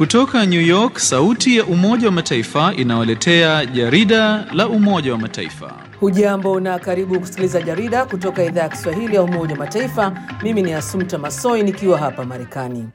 Kutoka New York, sauti ya Umoja wa Mataifa inawaletea jarida la Umoja wa Mataifa. Hujambo na karibu kusikiliza jarida kutoka idhaa ya Kiswahili ya Umoja wa Mataifa. Mimi ni Asumta Masoi nikiwa hapa Marekani.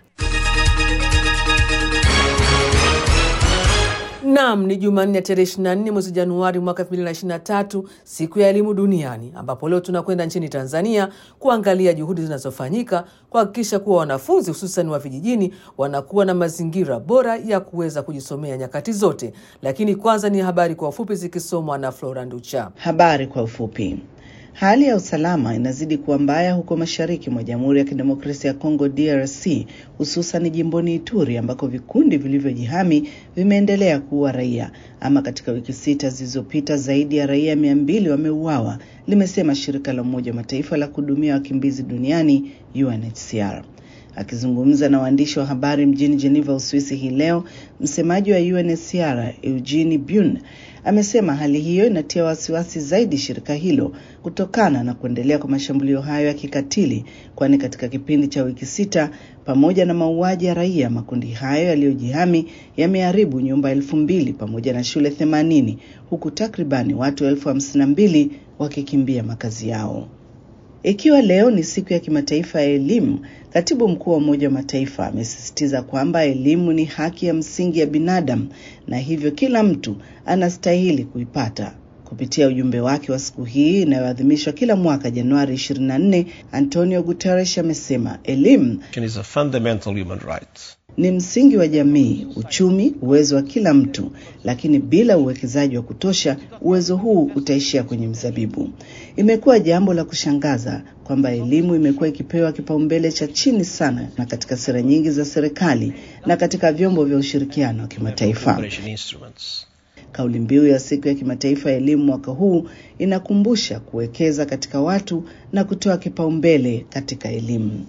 Naam, ni Jumanne tarehe 24 mwezi Januari mwaka 2023, siku ya elimu duniani, ambapo leo tunakwenda nchini Tanzania kuangalia juhudi zinazofanyika kuhakikisha kuwa wanafunzi hususan wa vijijini wanakuwa na mazingira bora ya kuweza kujisomea nyakati zote. Lakini kwanza ni habari kwa ufupi zikisomwa na Flora Nducha. Habari kwa ufupi. Hali ya usalama inazidi kuwa mbaya huko mashariki mwa Jamhuri ya Kidemokrasia ya Kongo DRC, hususan jimboni Ituri ambako vikundi vilivyojihami vimeendelea kuua raia. Ama katika wiki sita zilizopita zaidi ya raia mia mbili wameuawa, limesema shirika la Umoja wa Mataifa la kuhudumia wakimbizi duniani UNHCR. Akizungumza na waandishi wa habari mjini Geneva, Uswisi hii leo, msemaji wa UNHCR Eugene Bun amesema hali hiyo inatia wasiwasi zaidi shirika hilo kutokana na kuendelea kwa mashambulio hayo ya kikatili, kwani katika kipindi cha wiki sita, pamoja na mauaji ya raia, makundi hayo yaliyojihami yameharibu nyumba elfu mbili pamoja na shule themanini huku takribani watu elfu hamsini na mbili wakikimbia makazi yao. Ikiwa leo ni siku ya kimataifa ya elimu, katibu mkuu wa Umoja wa Mataifa amesisitiza kwamba elimu ni haki ya msingi ya binadamu na hivyo kila mtu anastahili kuipata. Kupitia ujumbe wake wa siku hii inayoadhimishwa kila mwaka Januari 24, Antonio Guterres amesema elimu is a fundamental human right. ni msingi wa jamii, uchumi, uwezo wa kila mtu, lakini bila uwekezaji wa kutosha, uwezo huu utaishia kwenye mzabibu. Imekuwa jambo la kushangaza kwamba elimu imekuwa ikipewa kipaumbele cha chini sana na katika sera nyingi za serikali na katika vyombo vya ushirikiano wa kimataifa. Cooperation instruments. Kauli mbiu ya siku ya kimataifa ya elimu mwaka huu inakumbusha kuwekeza katika watu na kutoa kipaumbele katika elimu.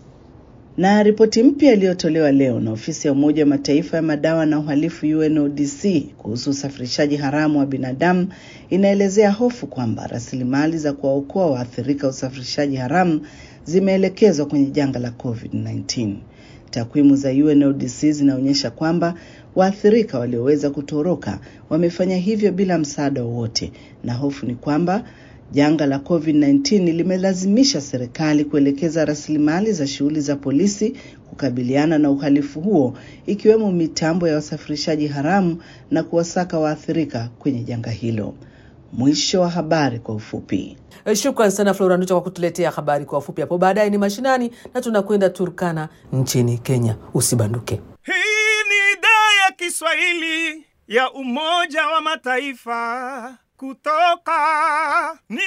Na ripoti mpya iliyotolewa leo na ofisi ya Umoja wa Mataifa ya madawa na uhalifu UNODC kuhusu usafirishaji haramu wa binadamu inaelezea hofu kwamba rasilimali za kuwaokoa waathirika wa usafirishaji haramu zimeelekezwa kwenye janga la COVID-19. Takwimu za UNODC zinaonyesha kwamba waathirika walioweza kutoroka wamefanya hivyo bila msaada wowote, na hofu ni kwamba janga la COVID-19 limelazimisha serikali kuelekeza rasilimali za shughuli za polisi kukabiliana na uhalifu huo, ikiwemo mitambo ya wasafirishaji haramu na kuwasaka waathirika kwenye janga hilo. Mwisho wa habari kwa ufupi. Shukran sana Flora Nducha kwa kutuletea habari kwa ufupi. Hapo baadaye ni mashinani na tunakwenda Turkana nchini Kenya. Usibanduke. Hii ni idhaa ya Kiswahili ya Umoja wa Mataifa kutoka New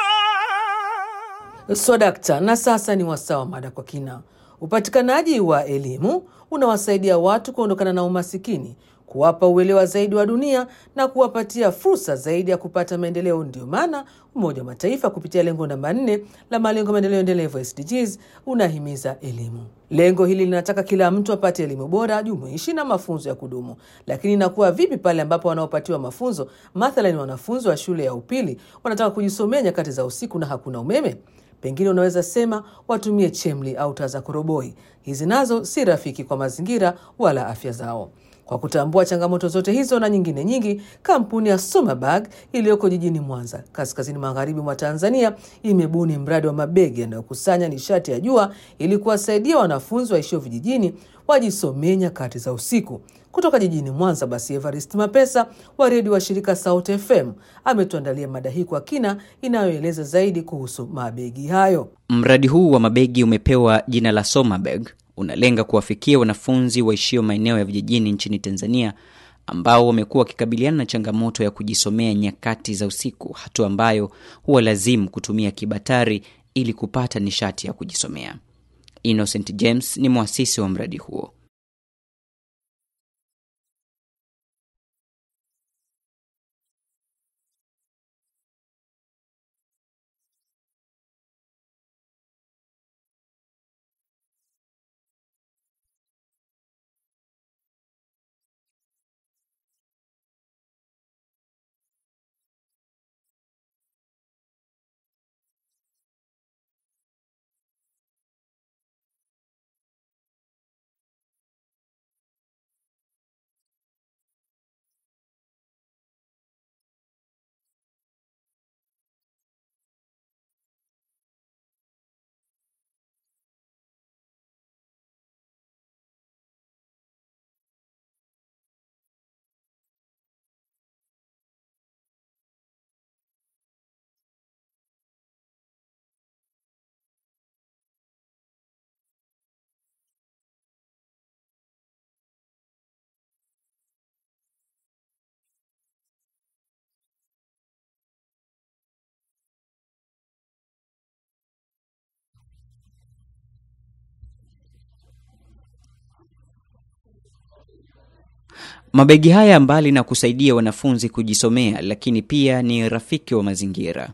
York. Swadakta. Na sasa ni wasaa wa mada kwa kina. Upatikanaji wa elimu unawasaidia watu kuondokana na umasikini, kuwapa uelewa zaidi wa dunia na kuwapatia fursa zaidi ya kupata maendeleo. Ndio maana Umoja wa Mataifa kupitia lengo namba nne la malengo ya maendeleo endelevu SDGs unahimiza elimu. Lengo hili linataka kila mtu apate elimu bora, jumuishi na mafunzo ya kudumu. Lakini inakuwa vipi pale ambapo wanaopatiwa mafunzo, mathalan wanafunzi wa shule ya upili, wanataka kujisomea nyakati za usiku na hakuna umeme? Pengine unaweza sema watumie chemli au taa za koroboi. Hizi nazo si rafiki kwa mazingira wala afya zao. Kwa kutambua changamoto zote hizo na nyingine nyingi, kampuni ya Somabag iliyoko jijini Mwanza, kaskazini magharibi mwa Tanzania, imebuni mradi wa mabegi yanayokusanya nishati ya jua ili kuwasaidia wanafunzi waishio vijijini wajisomee nyakati za usiku. Kutoka jijini Mwanza, basi Evarist Mapesa wa redio wa shirika Sauti FM ametuandalia mada hii kwa kina inayoeleza zaidi kuhusu mabegi hayo. Mradi huu wa mabegi umepewa jina la Somabeg, unalenga kuwafikia wanafunzi waishio maeneo ya vijijini nchini Tanzania ambao wamekuwa wakikabiliana na changamoto ya kujisomea nyakati za usiku, hatua ambayo huwa lazimu kutumia kibatari ili kupata nishati ya kujisomea. Innocent James ni mwasisi wa mradi huo. Mabegi haya mbali na kusaidia wanafunzi kujisomea, lakini pia ni rafiki wa mazingira.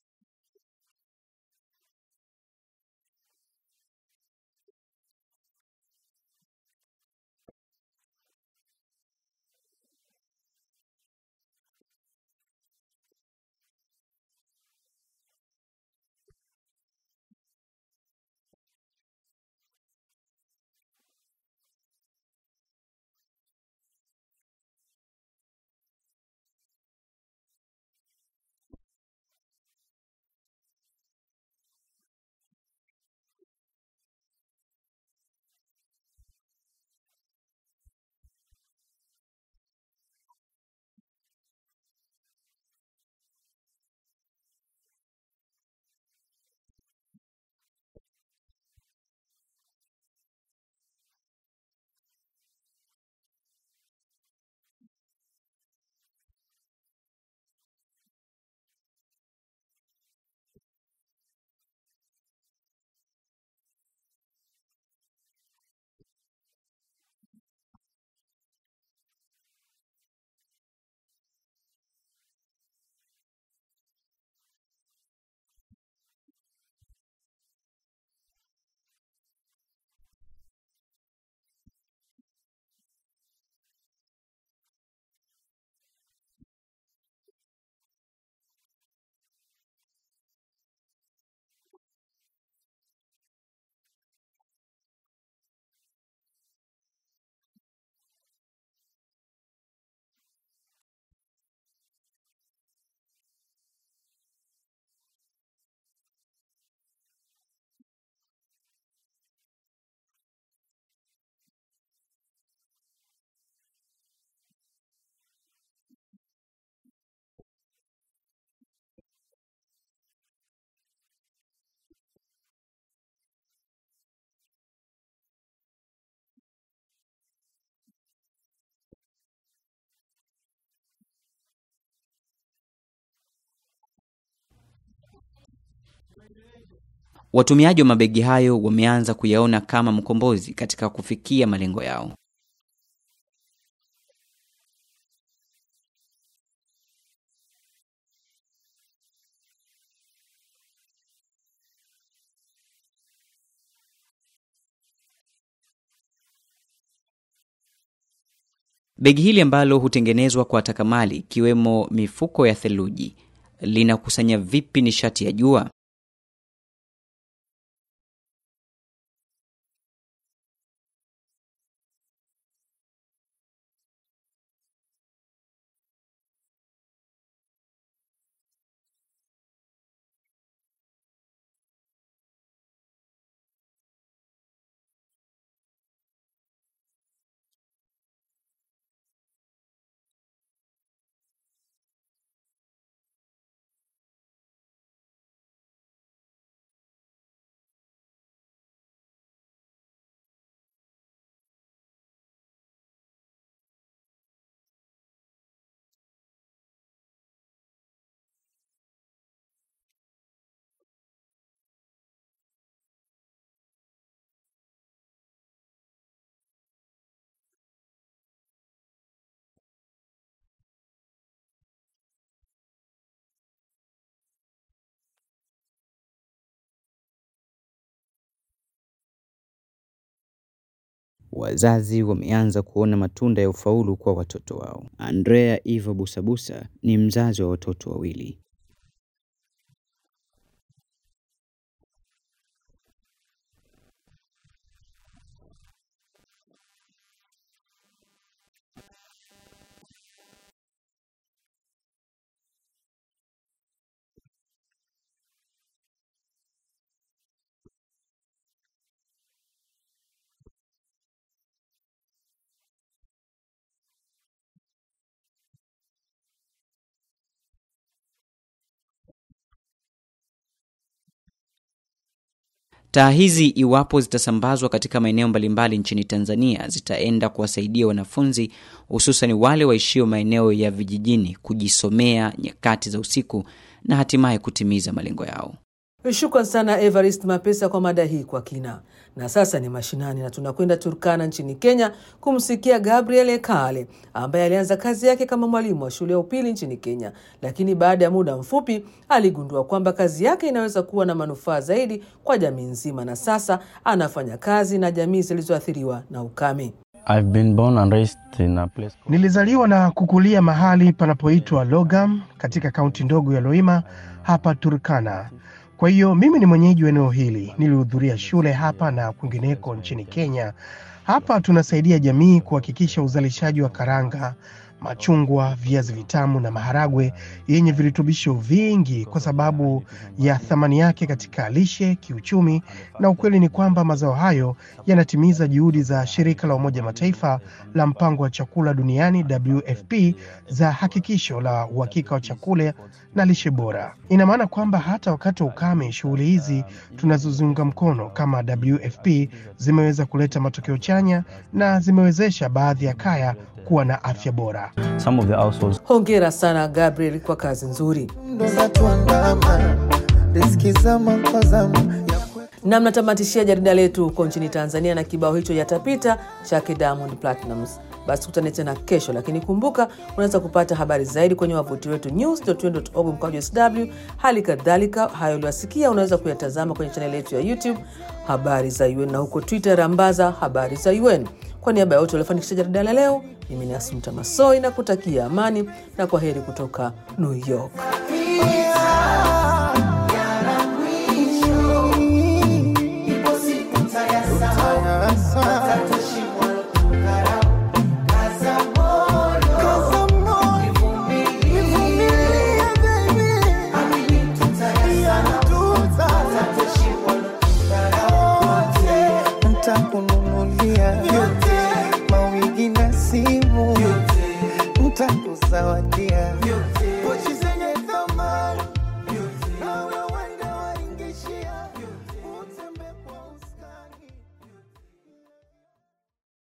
Watumiaji wa mabegi hayo wameanza kuyaona kama mkombozi katika kufikia malengo yao. Begi hili ambalo hutengenezwa kwa takamali ikiwemo mifuko ya theluji linakusanya vipi nishati ya jua? Wazazi wameanza kuona matunda ya ufaulu kwa watoto wao. Andrea Eva Busabusa ni mzazi wa watoto wawili. Taa hizi iwapo zitasambazwa katika maeneo mbalimbali nchini Tanzania zitaenda kuwasaidia wanafunzi hususan wale waishio maeneo ya vijijini kujisomea nyakati za usiku na hatimaye kutimiza malengo yao. Shukran sana Evarist Mapesa kwa mada hii kwa kina. Na sasa ni mashinani, na tunakwenda Turkana nchini Kenya kumsikia Gabriel Ekale ambaye alianza kazi yake kama mwalimu wa shule ya upili nchini Kenya, lakini baada ya muda mfupi aligundua kwamba kazi yake inaweza kuwa na manufaa zaidi kwa jamii nzima, na sasa anafanya kazi na jamii zilizoathiriwa na ukame. I've been born and raised in a place called... Nilizaliwa na kukulia mahali panapoitwa Logam katika kaunti ndogo ya Loima hapa Turkana. Kwa hiyo mimi ni mwenyeji wa eneo hili. Nilihudhuria shule hapa na kwingineko nchini Kenya. Hapa tunasaidia jamii kuhakikisha uzalishaji wa karanga, machungwa, viazi vitamu na maharagwe yenye virutubisho vingi kwa sababu ya thamani yake katika lishe, kiuchumi, na ukweli ni kwamba mazao hayo yanatimiza juhudi za shirika la Umoja Mataifa la mpango wa chakula duniani WFP za hakikisho la uhakika wa chakula na lishe bora. Ina maana kwamba hata wakati wa ukame, shughuli hizi tunazozunga mkono kama WFP zimeweza kuleta matokeo chanya na zimewezesha baadhi ya kaya kuwa na afya bora. Some of the households Hongera sana Gabriel kwa kazi nzuri. na mnatamatishia jarida letu huko nchini Tanzania na kibao hicho yatapita chake Diamond Platnumz. Basi tukutane tena kesho, lakini kumbuka, unaweza kupata habari zaidi kwenye wavuti wetu news.un.org mkwaju sw. Hali kadhalika hayo uliwasikia unaweza kuyatazama kwenye chaneli yetu ya YouTube habari za UN na huko Twitter rambaza habari za UN. Kwa niaba ya wote waliofanikisha jarida la leo, mimi ni Asumta Masoi na kutakia amani na kwa heri kutoka New York. Yeah.